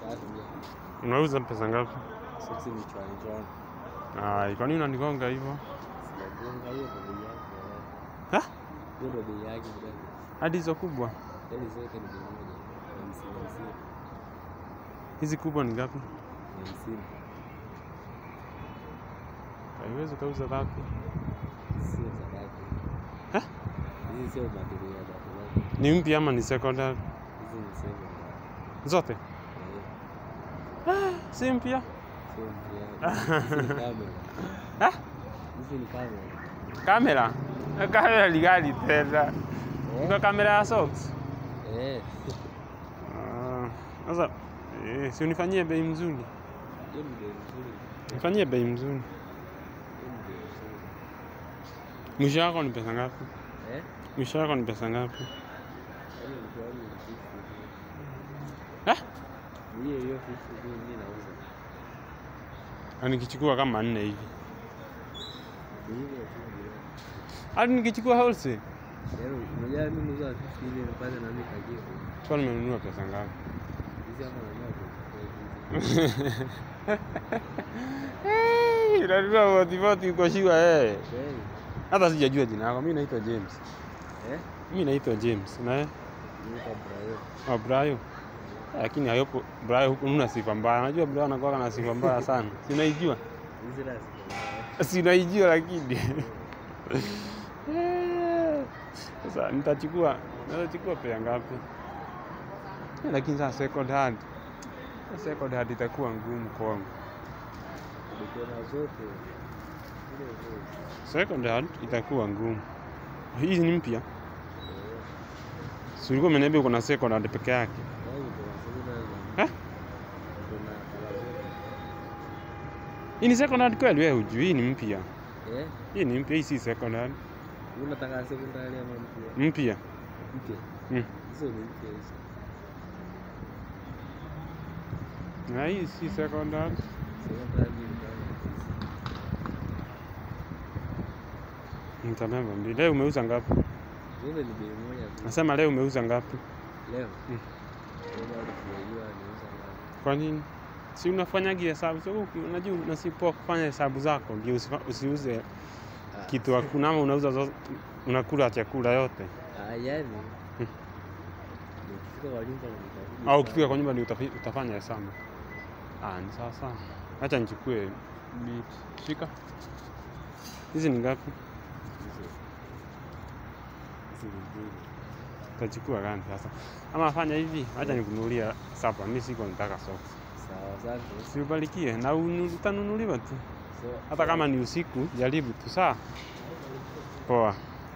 Safi pia. Unauza pesa ngapi? Soksi ni chwani chwani. Ai, kwa nini unanigonga hivyo? Sijagonga hiyo ndo bei yake. Ha? Hiyo ndo bei yake brother. Hadi hizo kubwa. Yaani zote ni bei moja. Hamsini hamsini. Hizi kubwa ni ngapi? Hamsini. Haiwezi kauza ngapi? Sio sadaka. Ha? Hizi sio material ya watu. Ni mpya ama ni secondary? Hizi ni seven. Zote? Eh, Si mpya? Sio mpya. Hizi ni kamera. Ha? Hizi ni kamera. Kamera? Kamera ni gani tena? Ndio kamera ya socks? Eh. Ah, Sasa eh, si unifanyie bei mzuri. Hiyo ni bei nzuri. Nifanyie bei mzuri. Hiyo ni bei nzuri. Mwisho wako ni pesa ngapi? Eh? Mwisho wako ni pesa ngapi? Yaani mtu wangu ni fifty tu. Ah? Ni hiyo hiyo fifty tu mimi nauza. Na nikichukua kama nne hivi. Ni hivyo tu bro. Hadi nikichukua wholesale. Yaani unajua mimi nauza fifty ile nipate na mimi kajibu. Kwa nimenunua pesa ngapi? Hizi hapa nanunua kwa hizi. Hey, unanunua motivoti uko shua eh. Kweli? Hata sijajua jina lako. Mimi naitwa James. Eh? Mimi naitwa James. Na wewe? Niita Brayo. Oh, Brayo. Lakini hayopo Brayo huku una sifa mbaya. Unajua Brayo anakuwa na sifa mbaya sana. Si unaijua? Hizi la Si unaijua lakini. Eh, Sasa nitachukua nitachukua pea ngapi? Eh, Lakini sasa second hand. Second hand itakuwa ngumu kwangu. Niko na zote. Zile zote. Second hand itakuwa ngumu. Hii ni mpya. Eh. Si ulikuwa umeniambia uko na second hand peke yake. Yaani niko na second hand. Eh? Niko na kala zote. Hii ni second hand kweli wewe hujui hii ni mpya. Eh? Hii ni mpya, hii si second hand. Unataka second hand ama mpya? Mpya. Mpya. Mm. Hizo ni mpya hizo. Na hii si second hand. Second hand ni kama hizi. Nitabeba mbili. Leo umeuza ngapi? Zote ni bei moja tu. Nasema leo umeuza ngapi? Leo. Mm. Leo bado sijajua niuza ngapi. Kwa nini? Si unafanyaga hesabu. So, uki- unajua unasipoa kufanya hesabu zako ndio usifa- usiuze Ah, kitu hakuna ama unauza zo- unakula chakula yote. Ah, yani. Mm. Nikifika kwa nyumba nitakuja. Au ukifika kwa nyumba ndio utafi- utafanya hesabu. Ah, ni sawa sawa. Acha nichukue bit. Shika. Hizi ni ngapi? Hizo. Hizi ni mbili. Utachukua gani sasa? Ama fanya hivi, acha nikununulia sapa. Mimi siko nataka socks. Sawa, asante. Si ubarikie na unu- utanunuliwa tu. So, Hata kama ni usiku, jaribu tu saa. Poa.